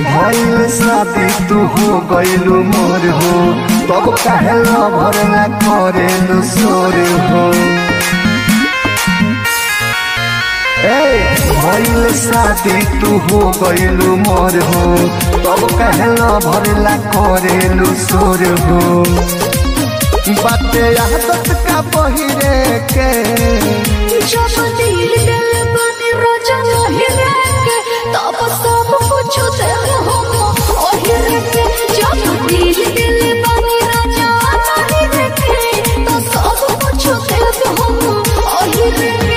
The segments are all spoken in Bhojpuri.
भइल शादी तू हो गइलू मोर हो तब काहे लभर ना करेलू सोर हो ए भइल शादी तू हो गइलू मोर हो तब काहे लभर ना करेलू सोर हो बाते आदत का बहिरे के जब दिल दिल बने राजा लहिरा के तब सब कुछ दिल हम ओहिर के जब दिल दिल बने राजा लहिरा के तो सब कुछ दिल हम ओहिर के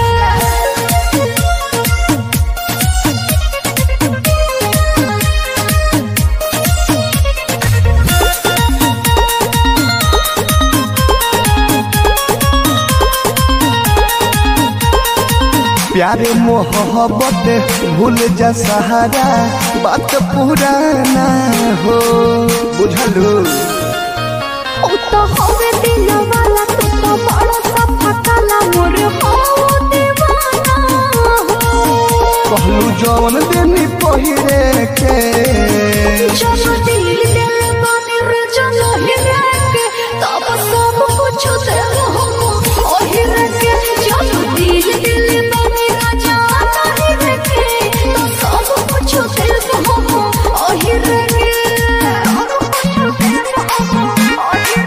प्यारे मोहब्बत भूल जा सहारा बात पुराना हो बुझलू ओ तो हवे दिल वाला तू तो बड़ा सा फकाला मोर हो दीवाना हो कहलू जौन देनी पहिरे के जब दिल दिल बने राजा लहिरा के तब सब कुछ दिल हम ओहिर के जब दिल दिल बने राजा लहिरा के तो सब कुछ दिल हम ओहिर के सब कुछ दिल हम ओहिर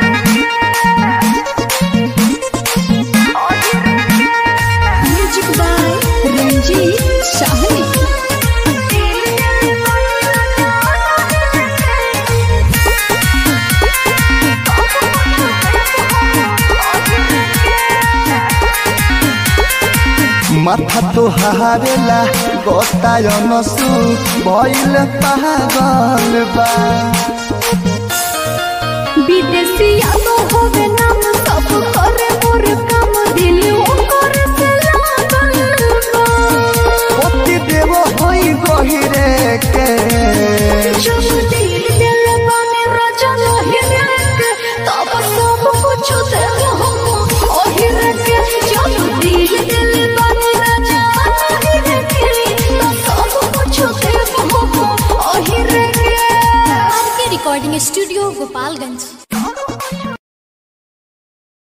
म्यूजिक बाय रंजीत साहनी माथा तो हारेला गतायन सु भइल पागल बा विदेशिया तो होवे नाम सब करे मोर काम दिल ओकर से लागल बा पति देव होई गहिरे के जब दिल दिल बने राजा लहिरा के तब सब कुछ दिल हम ओहिर के जब दिल दिल बने राजा लहिरा के तो सब कुछ दिल हम ओहिर के के रिकॉर्डिंग स्टूडियो गोपालगंज